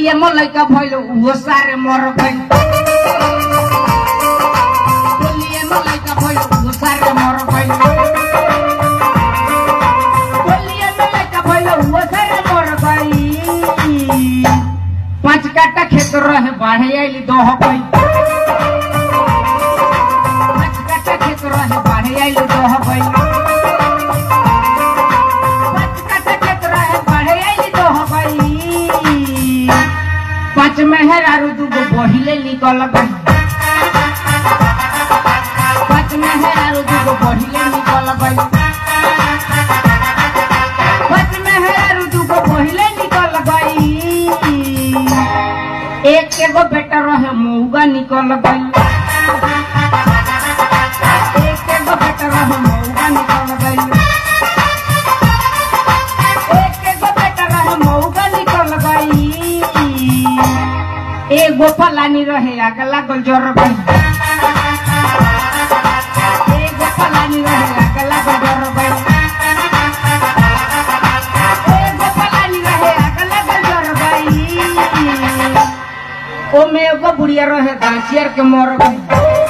होलिए में लइका भइल उहो सारे मर गइल होलिए में लइका भइल उहो सारे मर गइल होलिए में लइका भइल उहो सारे मर गइल पांच काटा खेत रहे बाढ़े आइली दह गइल पांच काटा खेत रहे बाढ़े आइली दह गइल पांच काटा खेत रहे बाढ़े आइली दह गइल पांच मेहरारू दूगो बहिले निकल गइल पांच मेहरारू दूगो बहिले निकल गइल पांच मेहरारू दूगो बहिले निकल गइल एक एगो बेटा रहे मौगा निकल गइल एक एगो बेटा रहे मौगा निकल गइल एक एगो बेटा रहे मौगा निकल गइल एगो फलानी रहे आग लागल जर गइल एगो फलानी रहे आग लागल जर गइल एगो फलानी रहे आग लागल जर गइल ओमे एगो बुढ़िया रहे गाछियर के मर गइल